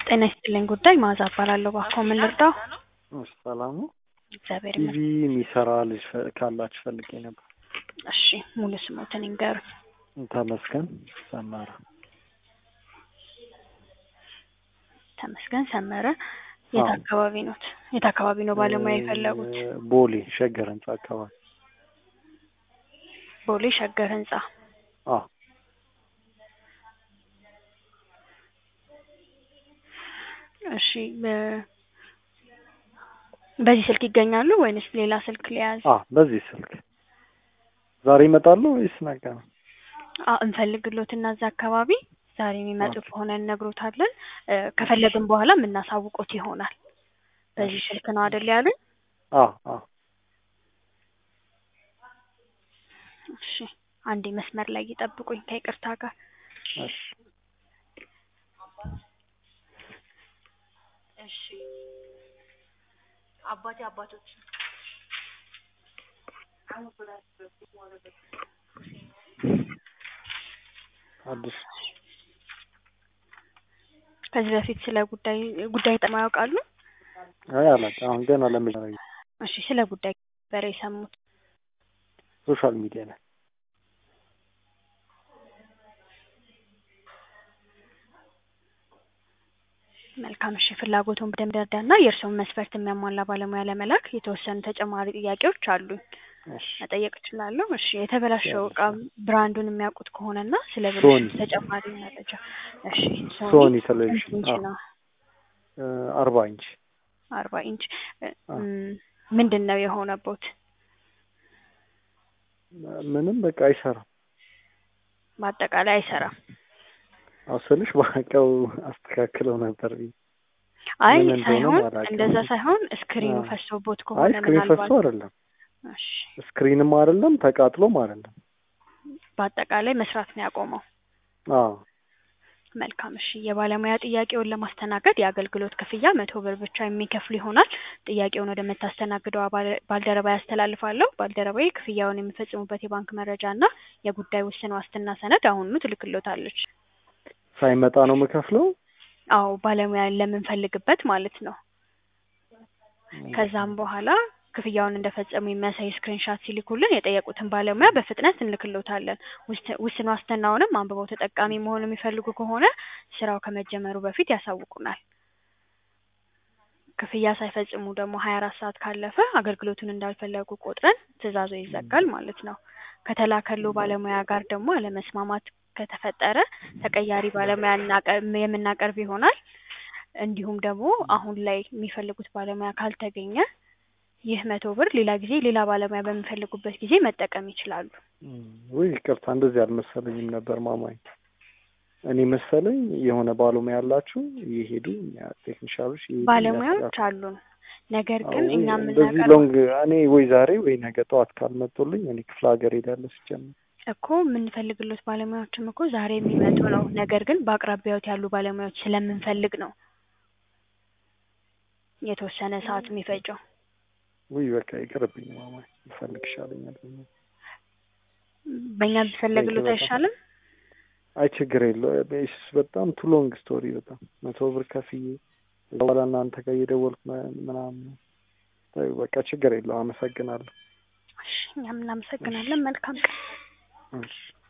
ጤና ይስጥልኝ ጉዳይ መዓዛ እባላለሁ። እባክዎ ምን ልርዳው? እሺ ሰላም ነው። እግዚአብሔር ቲቪ ይመስገን። የሚሰራ ልጅ ፈ- ካላችሁ ፈልጌ ነበር። እሺ ሙሉ ስሞትን ይንገሩኝ። ተመስገን ሰመረ። ተመስገን ሰመረ። የት አዎ። አካባቢ ኖት? የት አካባቢ ነው ባለሙያ የፈለጉት? እ፣ ቦሌ ሸገር ህንጻ አካባቢ። ቦሌ ሸገር ህንጻ። አዎ እሺ በ- በዚህ ስልክ ይገኛሉ ወይንስ ሌላ ስልክ ሊያዝ? አዎ፣ በዚህ ስልክ ዛሬ ይመጣሉ ወይስ ነገ ነው? አዎ እንፈልግሎትና እዛ አካባቢ ዛሬ የሚመጡ ኦኬ። ከሆነ እነግሮታለን። እ፣ ከፈለግን በኋላ የምናሳውቆት ይሆናል። በዚህ እሺ። ስልክ ነው አይደል ያሉኝ? አዎ አዎ እሺ አንዴ መስመር ላይ ይጠብቁኝ ከይቅርታ ጋር። እሺ እሺ አባቴ አባቶች አዲስ ከዚህ በፊት ስለ ጉዳይ ጉዳይ ጠማ ያውቃሉ? አይ አላውቅም። አሁን ገና ለመጀመሪያ እሺ ስለ ጉዳይ ነበር የሰሙት። ሶሻል ሚዲያ ላይ መልካም እሺ ፍላጎቱን በደንብ ረዳና የእርስዎን መስፈርት የሚያሟላ ባለሙያ ለመላክ የተወሰኑ ተጨማሪ ጥያቄዎች አሉኝ እሺ መጠየቅ እችላለሁ? እሺ የተበላሸው እቃ ብራንዱን የሚያውቁት ከሆነና ስለ ሶኒ። ብልሽቱ ተጨማሪ መረጃ እሺ ሶኒ ሶኒ ቴሌቪዥን ስንት ኢንች አዎ፣ ነው? እ፣ አርባ ኢንች አርባ ኢንች እ፣ አዎ። ም፣ ምንድን ነው የሆነቦት? ምንም በቃ አይሰራም። በአጠቃላይ አይሰራም። አዎ ስልሽ በቃው አስተካክለው ነበር ብዬ አይ ምን እንደሆነ ሳይሆን አላውቅም። እንደዛ ሳይሆን ስክሪኑ አዎ። ፈሶቦት አይ ከሆነ ስክሪን ፈሶ ምናልባት አይደለም፣ እሺ ስክሪንም አይደለም፣ ተቃጥሎም አይደለም። በአጠቃላይ መስራት ነው ያቆመው። አዎ መልካም እሺ የባለሙያ ጥያቄውን ለማስተናገድ የአገልግሎት ክፍያ መቶ ብር ብቻ የሚከፍሉ ይሆናል። ጥያቄውን ወደምታስተናግደው ባለ- ባልደረባ ያስተላልፋለሁ። ባልደረባዬ ክፍያውን የሚፈጽሙበት የባንክ መረጃ እና የጉዳይ ውስን ዋስትና ሰነድ አሁኑኑ ትልክሎታለች። ሳይመጣ ነው የምከፍለው። አዎ ባለሙያ ለምንፈልግበት ማለት ነው። ከዛም በኋላ ክፍያውን እንደፈጸሙ የሚያሳይ ስክሪንሻት ሲልኩልን የጠየቁትን ባለሙያ በፍጥነት እንልክሎታለን። ውስን- ውስን ዋስትናውንም አንብበው ተጠቃሚ መሆን የሚፈልጉ ከሆነ ስራው ከመጀመሩ በፊት ያሳውቁናል። ክፍያ ሳይፈጽሙ ደግሞ ሀያ አራት ሰዓት ካለፈ አገልግሎቱን እንዳልፈለጉ ቆጥረን ትዕዛዙ ይዘጋል ማለት ነው። ከተላከሉ ባለሙያ ጋር ደግሞ አለመስማማት ከተፈጠረ ተቀያሪ ባለሙያ እናቀ- የምናቀርብ ይሆናል። እንዲሁም ደግሞ አሁን ላይ የሚፈልጉት ባለሙያ ካልተገኘ ይህ መቶ ብር ሌላ ጊዜ ሌላ ባለሙያ በሚፈልጉበት ጊዜ መጠቀም ይችላሉ። እም፣ ውይ ይቅርታ፣ እንደዚህ አልመሰለኝም ነበር ማማኝ። እኔ መሰለኝ የሆነ ባለሙያ ያላችሁ እየሄዱ ቴክኒሻሎች እየሄዱ ባለሙያዎች ያስተካክሉ። አሉን። ነገር አዎ፣ ግን ወይ እኛ እንደዚህ የምናቀርበው ሎንግ እኔ ወይ ዛሬ ወይ ነገ ጠዋት ካልመጡልኝ እኔ ክፍለ ሀገር ሄዳለሁ ሲጀምር። እኮ የምንፈልግሎት ባለሙያዎችም እኮ ዛሬ የሚመጡ ነው። ነገር ግን በአቅራቢያዎት ያሉ ባለሙያዎች ስለምንፈልግ ነው የተወሰነ ሰዓት የሚፈጀው። ውይ በቃ ይቅርብኝ ማማኝ፣ ልፈልግ ይሻለኛል። በእኛ ቢፈለግሎት በጣም አይሻልም? አይ ችግር የለው ስ በጣም ቱ ሎንግ ስቶሪ በጣም መቶ ብር ከፍዬ በኋላ እናንተ ጋር እየደወልኩ ም- ምናምን ተይው፣ በቃ ችግር የለው አመሰግናለሁ። እሺ እኛም እናመሰግናለን። መልካም ቀን። እሺ